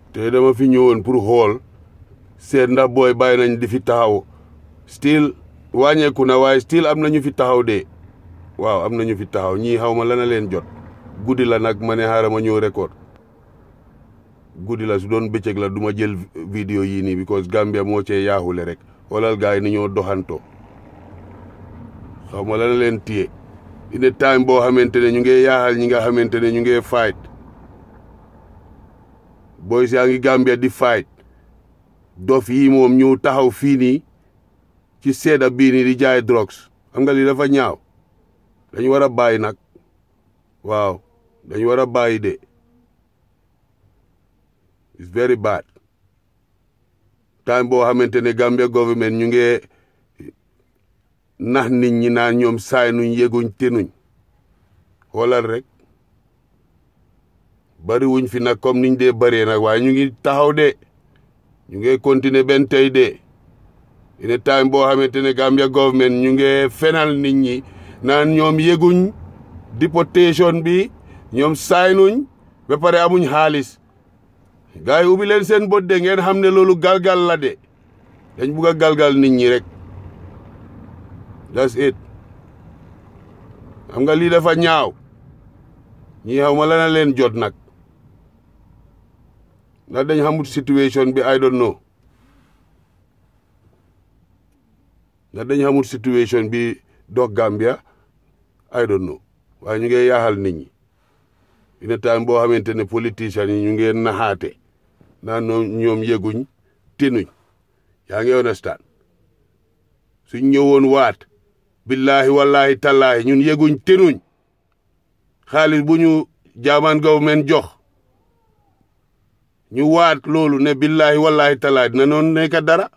te dama fi ñëwoon pour xool seet ndax booy bàyyi nañ di fi taxaw still wàññeeku na waaye still am na ñu fi taxaw de waaw am na ñu fi taxaw ñii xaw ma lana leen jot guddi la nag ma ne xaaral ma ñëw record guddi la su doon bëccëg la du ma jël vidéo yii nii because Gambia moo cee yaaxule rek xoolal gars yi ni ñoo doxantoo xaw ma lana leen téye ine time boo xamante ne ñu ngi yaaxal ñi nga xamante ne ñu ngi fight boy yaa ngi Gambia di fight dof yi moom ñëw taxaw fii nii ci seeda bii nii di jaay drugs xam nga lii dafa ñaaw dañu war a bàyyi nag waaw dañu war a bàyyi de it's very bad time boo xamante ne Gambia government ñu ngi nax nit ñi naan ñoom saay nuñ yëguñ tenuñ xoolal rek bari wuñ fi nag comme niñ dee bëree nag waaye ñu ngi taxaw de ñu ngi continuer benn tey de ine time boo xamante ne Gambia government ñu ngi fenal nit ñi naan ñoom yëguñ deportation bi ñoom saay nuñ ba pare amuñ xaalis gars yi ubbi leen seen bët de ngeen xam ne loolu galgal la de dañ bugg a galgal nit ñi rek that's it xam nga lii dafa ñaaw ñi xaw ma lana leen jot nag ndax dañ xamut situation bi I don't know ndax dañ xamut situation bi dox Gambia I don't know waaye ñu ngi yaaxal nit ñi ina time boo xamante ne politiciens yi ñu ngi naxaate naan ñoom yëguñ tinuñ yaa ngi understand suñ ñëwoon waat billahi wallahi tallahi ñun yëguñ tinuñ xaalis bu ñu jaamaan government jox ñu waat loolu ne billahi wallahi tallahi dina noonu nekk dara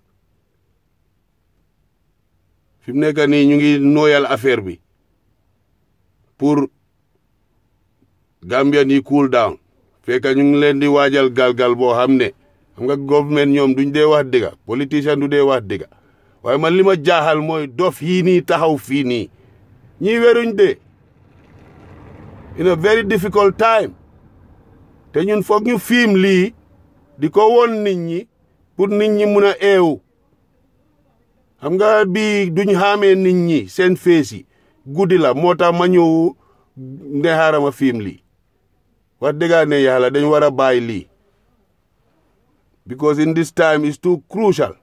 fi mu nekk nii ñu ngi nooyal affaire bi pour Gambian yi cool down fekk ñu ngi leen di waajal galgal boo xam ne xam nga government ñoom duñ dee wax dëgga politicien du dee wax dëgga waaye man li ma jaaxal mooy dof yii nii taxaw fii nii ñii weruñ de in a very difficult time te ñun foog ñu fiim lii di ko woon nit ñi pour nit ñi mun a eewu xam nga bii duñ xaamee nit ñi seen fees yi guddi la moo tax ma ñëw ne xaaral ma fiim lii wax dëgg ne yàlla dañ war a bàyyi lii because in this time is too crucial